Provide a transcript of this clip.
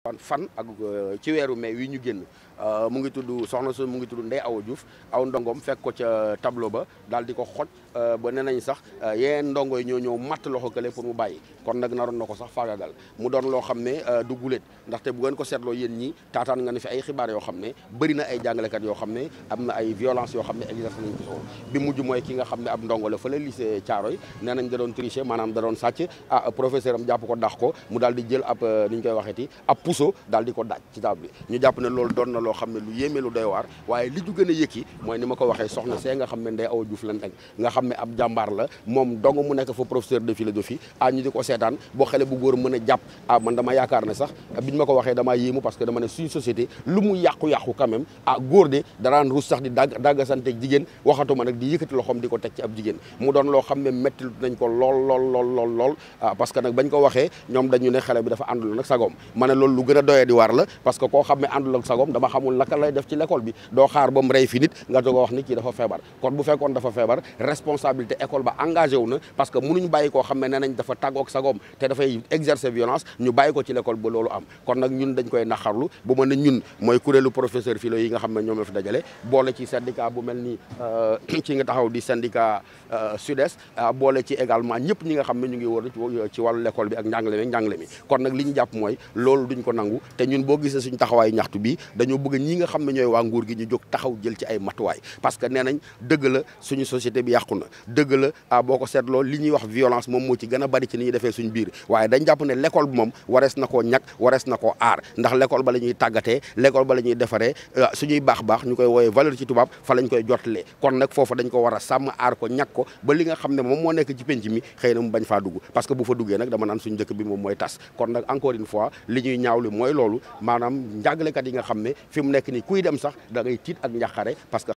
fan ak ci weeru mai wi ñu génn mu ngi tudd soxna su mu ngi tudd Ndeye Awa Diouf aw ndongoom fekk ko ca tableau ba daal di ko xoj ba nee nañ sax yeneen ndongo yi ñoo ñëw matt loxo kële pour mu bàyyi kon nag naroon na ko sax faagagal mu doon loo xam ne du guléet ndaxte bu ngeen ko seetloo yéen ñi taataan nga ne fi ay xibaar yoo xam ne bëri na ay jàngalekat yoo xam ne am na ay violence yoo xam ne exerce nañ ko bi mujj mooy ki nga xam ne ab ndongo la fële lycée Thiaroye nee nañ da doon tricher maanaam da doon sàcc ah professeur am jàpp ko dax ko mu daal di jël ab ni ñu koy waxeeti ab puso daal di ko daaj ci table bi ñu jàpp ne loolu doon na loo xam ne lu yéeme lu doy waar waaye li ju gën a yëkki mooy ni ma ko waxee soxna see nga xam ne Ndeye Awa Diouf lan nekk nga xam ne ab jàmbaar la moom dong mu nekk fa professeur de philosophie ah ñu di ko seetaan boo xale bu góor mën a jàpp ah man dama yaakaar ne sax biñ ma ko waxee damaa yéemu parce que dama ne suñu société lu mu yàqu-yàqu quand même ah góor de daraan ruus sax di dagg daggasante jigéen waxatuma nag di yëkkati loxoom di ko teg ci ab jigéen mu doon loo xam ne métti nañ ko lool lool lool lool lool ah parce que nag bañ ko waxee ñoom dañu ne xale bi dafa àndul nag sagoom ma ne loolu lu gën a doyee di waar la parce que koo xam ne àndul ak sagoom dama xamul naka lay def ci l'école bi doo xaar ba mu rey fi nit nga doog a wax ni kii dafa feebar kon bu fekkoon dafa feebar responsabilité école ba engagé wu na parce que mënuñ bàyyi koo xam ne nee nañ dafa tàggoog sagoom te dafay exercer violence ñu bàyyi ko ci l'école ba loolu am kon nag ñun dañ koy naxarlu bu mën a ñun mooy kuréelu professeur philo yi nga xam ne ñoom la fi dajale boole ci syndicat bu mel ni ci nga taxaw di syndicat sud-est boole ci également ñëpp ñi nga xam ne ñu ngi wër ci wàllu l'école bi ak njàngale mi njàngale mi kon nag li ñu jàpp mooy loolu duñ ko nangu te ñun boo gisee suñ taxawaay ñaxtu bi dañoo bëgg ñi nga xam ne ñooy waa nguur gi ñu jóg taxaw jël ci ay matuwaay parce que nee nañ dëgg la suñu société bi yàqu na dëgg la ah boo ko seetloo li ñuy wax violence moom moo ci gën a bari ci ni ñuy defee suñ biir waaye dañ jàpp ne l'école bi moom warees na koo ñàkk warees na koo aar ndax l'école ba la ñuy tàggatee l'école ba la ñuy defaree suñuy baax baax ñu koy wooyee valeur ci tubaab fa lañ koy jottalee kon nag foofu dañ ko war a sàmm aar ko ñàkk ko ba li nga xam ne moom moo nekk ci penc mi xëy na mu bañ faa dugg parce que bu fa duggee nag dama naan suñu dëkk bi moom mooy tas kon nag encore une fois li ñuy ñaawlu mooy loolu maanaam njàngalekat yi nga xam ne fi mu nekk ni kuy dem sax da ngay tiit ak njàqare parce que